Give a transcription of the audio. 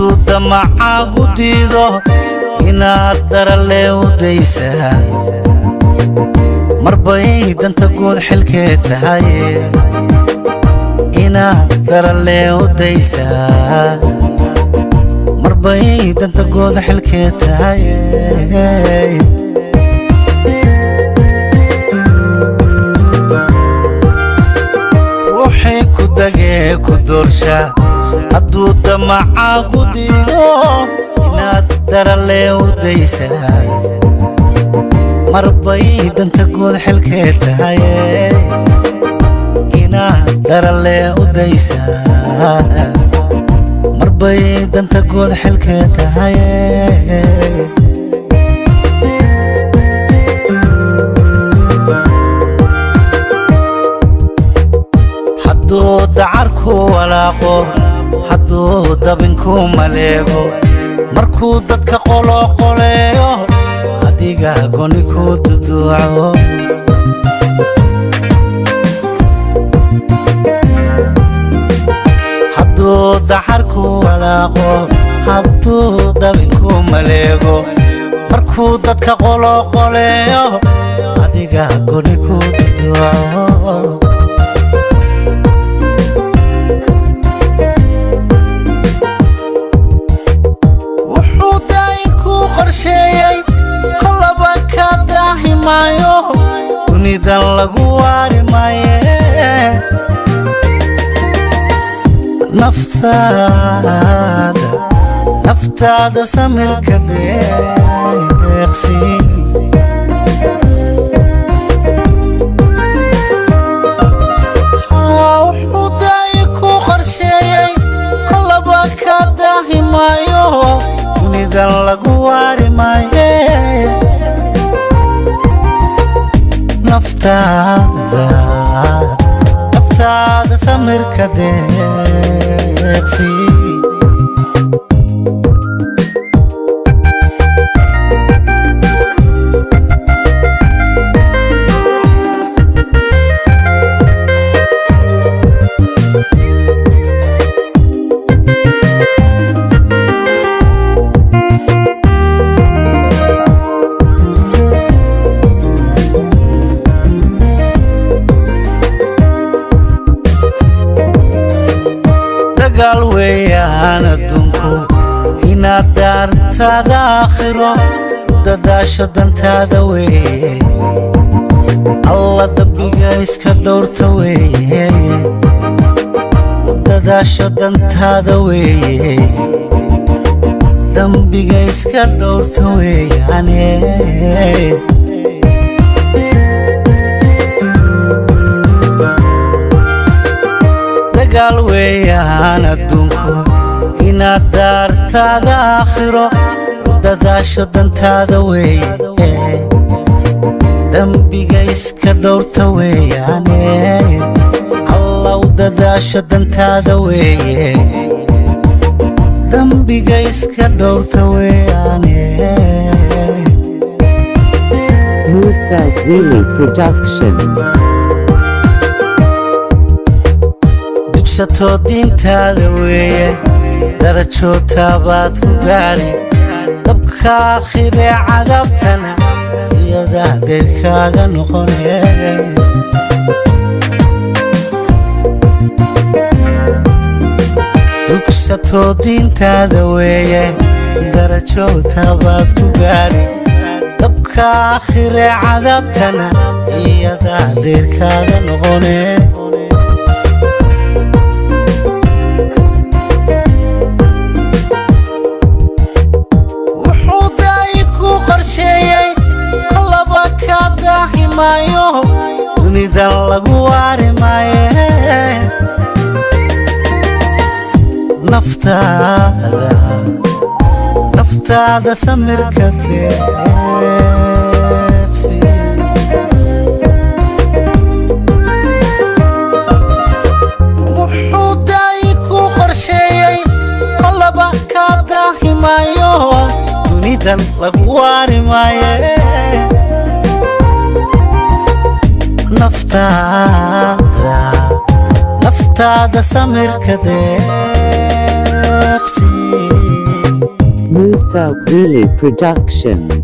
hadduu damacaagu diido inaad daralee u daysaa marbay danta guud xilkee tahaye inaad daralee u daysaa marbay danta guud xilkee tahaye ruuxii ku dagee ku doorsha hadduu damacaagu diido inaad daralee u daysaa marbay danta guud xilkee tahaye inaad daralee u daysaa marbay danta guud xilkee tahaye hadduu dacarku walaaqo hadduu dabinku maleego markuu dadka qoloqoleeyo adiga goni ku duduuco hadduu dacarku walaaqo hadduu dabinku maleego markuu dadka qoloqoleeyo adiga goni ku duduuco wuxuu daayinku qorsheeyey kolaba ka daahimaayo dunidan lagu waari maaye naftaada naftaada samirka deeqsi wuxuu daayinku qorsheeyey kolaba ka daahimaayo dunidan lagu waari maaye naftaada naftaada samirka deeqsi dagaal weeyaan adduunku inaad daartaada aakhiro dadaasho dantaada weeye alla dambiga iska dhowrta weeye dadaasho dantaada weeye dambiga iska dhowrta weeyaane dagaal weeyaan adduunku inaad daartaada aakhiro dadaasho dantaada weeye dembiga iska dhowrta weeyaane allaw dadaasho dantaada weeye dembiga iska dhowrta weeyaane Musa Wheelie Production. dugsatoo diintaada weeye darajootabaad ku gaadhi dabka aakhiree cadaabtana iyadaa deyrkaaga noqone dugsatoo diintaada weeye darajootabaad ku gaadhi dabka aakhiree cadaabtana iyadaa deyrkaaga noqone wuxuu daayinku qorsheeyey kolaba ka daahimaayo dunidan lagu waari maaye naftaada naftaada samirka deeqsi wuxuu daayinku qorsheeyey kolaba ka daahimaayo dunidan lagu waari maaye naftaada naftaada samirka deeqsi Musa Wheelie Production.